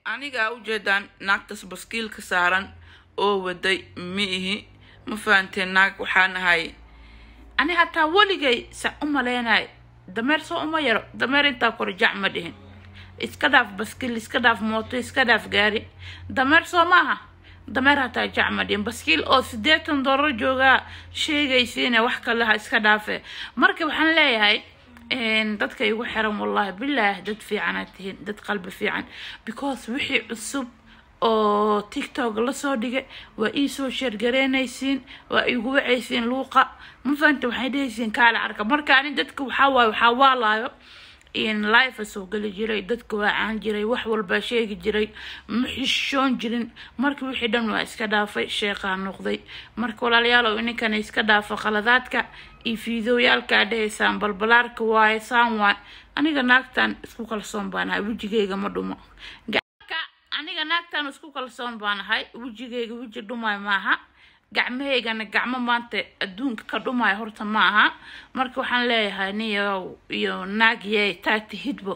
anigaa ujeedaan naagtaas baskiilka saaran oo waday ma ihi ma fahanteen naag waxaan ahay ani hataa weligay sa u malaynay dameer soo uma yaro dameer intaa kore jac ma dhihin iska dhaaf baskiil iska dhaaf mooto iska dhaaf gaari dameer soo maaha dameer hataa jac ma dhihin baskiil oo siddeetan dollar joogaa sheegaysiine wax kale ha iska dhaafe marka waxaan leeyahay dadka igu xiran wallahi bilaah dad fiicanaad tihiin dad qalbi fiican because wixii cusub oo tiktok lasoo dhigay waa iisoo sheergareynaysiin waa igu wacaysiin luuqa ma fahanta waxay dhehaysiin kaala arka marka ani dadka waxaa waaye waxaa waalaayo in life soo geli jiray dadka waa caan jiray wax walbaa sheegi jiray ma xishoon jirin marka wixii dhan waa iska dhaafay sheeqaa noqday marka walaalayaalow ininkana iska dhaafa qaladaadka iyo fiidooyaalkaa dhahaysaan balbalaarka waaye saan waay aniga naagtan isku kalsoon baanahay wejigayga ma dhumo aniga naagtan isku kalsoon baanahay wejigayga weji dhumay maaha gacmahaygana gacmo maanta adduunka ka dhumaya horta ma aha marka waxaan leeyahay niyo iyo naagye taa tihidbo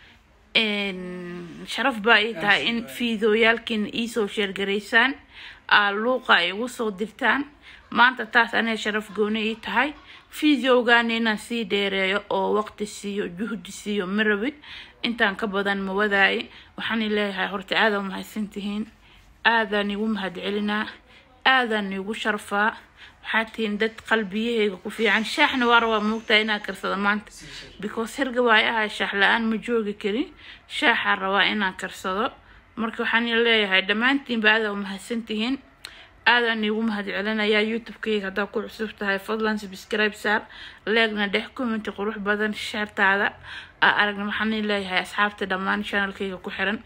sharaf baa ii tahay in fiidooyaalkiina iisoo sheergaraysaan aa luuqa ay igu soo dirtaan maanta taas aniga sharaf gooni ii tahay fideogaana inaan sii dheereeyo oo waqti siiyo juhdi siiyo ma rabi intaan ka badan ma wadaaye waxaan leeyahay horta aada mahadsantihiin aadaan igu mahadcelinaa aadaan igu sharfaa waxaa tihiin dad qalbiyahayga ku fiican shaaxna waa rabaa moogtahay inaa karsado maanta because hirga waay ahay shaax la-aan ma joogi karin shaaxaa rabaa inaan karsado marka waxaan leeyahay dhammaantiinba aada mahadsantihiin aadaan iigu mahad celinayaa youtube-kayga haddaa ku cusub tahay fadlan subscribe saar leegna dhex commenti qurux badan sheertaada aa aragna waxaan leeyahay asxaabta dhammaan channelkayga ku xiran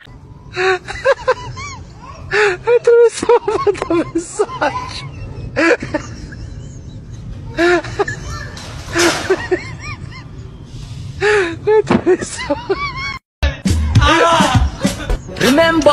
Remember,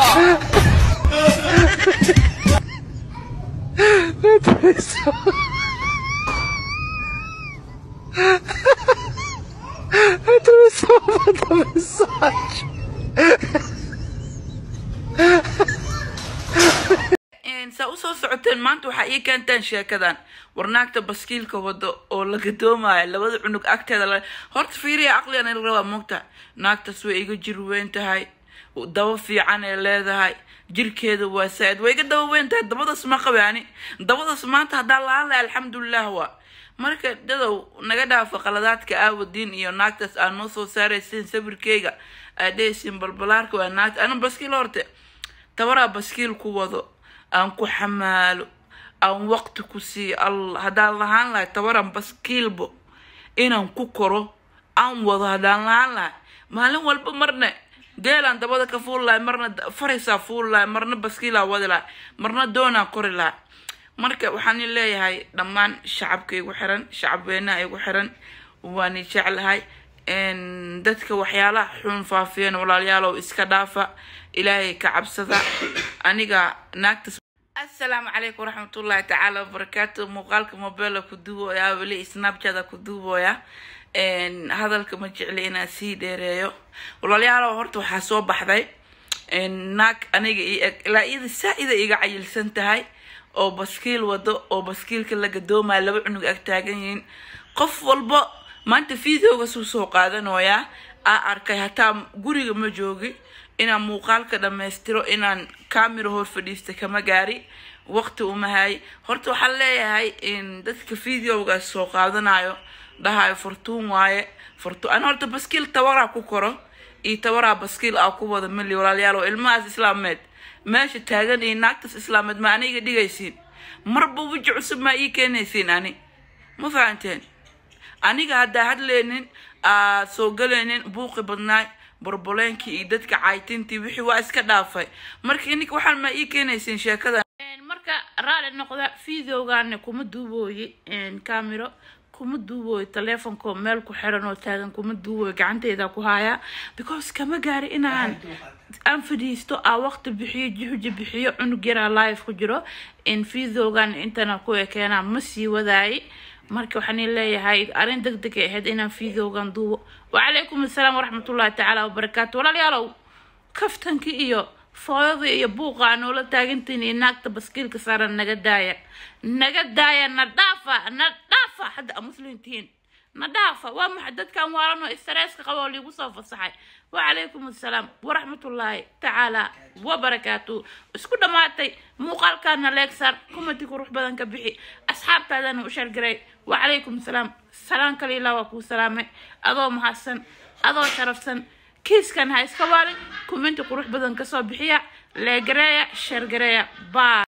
saa usoo socoteen maanta waxaa ii keenteen sheekadan warnaagta baskiilka wado oo la gadoomayo labada cunug agteeda la horta fiiriya aqligan il rabaa moogta naagtaas way iga jir weyn tahay daba fiican ee leedahay jirkeeda waa saa-id way iga daba weyn tahay dabadaas ma qabe ani dabadaas maanta haddaa lahaan lahay alxamdulilah waa marka dadow naga dhaafa qaladaadka aawadiin iyo naagtaas aa noo soo saaraysiin sawirkeyga aa dhehaysiin balbalaarka waa naagta ana baskiil horte tabaraa baskiil ku wado aan ku xamaalo aan waqti ku siiyo allah haddaan lahaan lahay tabaran baskiilbo inaan ku koro aan wado haddaan lahaan lahay maalin walba marna geelaan dabada ka fuuli lahay marna faraysaa fuuli lahay marna baskiilaa wadi lahay marna doonaan kori lahay marka waxaan leeyahay dhammaan shacabka igu xiran shacabweynaha igu xiran waani jeclahay dadka waxyaalaha xun faafiyeen walaalayaalow iska dhaafa ilaahay ka cabsada aniga naagtas assalaamu calaykum waraxmatullaahi tacaala wabarakaatu muuqaalka mobela ku duubooya weli snapchata ku duubooya hadalka ma jecli inaan sii dheereeyo walaalayaalow horta waxaa soo baxday naag aniga io eg ilaa iyada saa-ida iga cayilsan tahay oo baskiil wado oo baskiilka la gadoomaya laba cunug ag taagan yihiin qof walba maanta videoga suu soo qaadanoyaa aa arkay hataa guriga ma joogi inaan muuqaalka dhammaystiro inaan camera hor fadhiista kama gaari waqti uma hay horta waxaan leeyahay in dadka videogaas soo qaadanayo dhahayo fortuun waaye fortu an horta baskiil tabaraa ku koro iyo tabaraa baskiil aa ku wada mili walaalayaal oo ilmahaas islaameed meesha taagan iyo naagtaas islaameed ma aniga dhigaysiin marba weji cusub maa ii keenaysiin ani ma fahanteen aniga haddaa hadleynin aad soo galaynin buuqi badnaay borboleenkii iyo dadka caytintii wixii waa iska dhaafay marka ininka waxaan maa ii keenaysiin sheekada marka raali noqda videogaana kuma duubooyi camero kuma duubooyo teleefonkoo meel ku xiran oo taagan kuma duubooyo gacanteyda ku hayaa because kama gaari inaan aan fadhiisto aa waqti bixiyo juhdi bixiyo cunug yaraa live ku jiro in videogan intana ku ekeenaa ma sii wadaayay marka waxaan leeyahay arrin deg deg ay ahayd inaan videogan duubo wacalaykum assalaam waraxmatullahi tacaala wabarakaatu walaalayaalow kaftankii iyo fooyadii iyo buuqa aa noola taagantiin iyo naagta baskiilka saaran naga daaya naga daaya na dhaafa na dhaafa hadda aa muslim tihiin na dhaafa waa maxay dadkan waalan oo istresska qaba oo liigu soo fasaxay wacalaykum assalaam waraxmatullaahi tacaala wabarakaatu isku dhammaatay muuqaalkaana leegsar kumati qurux badan ka bixi asxaabtaadana u shargaray wacalaykum assalaam salaan kale ilaa waa kuu salaamay adoo mahadsan adoo sharafsan kiiskan ha iska waalin kuminti qurux badan kasoo bixiya leegareeya shargareeya baa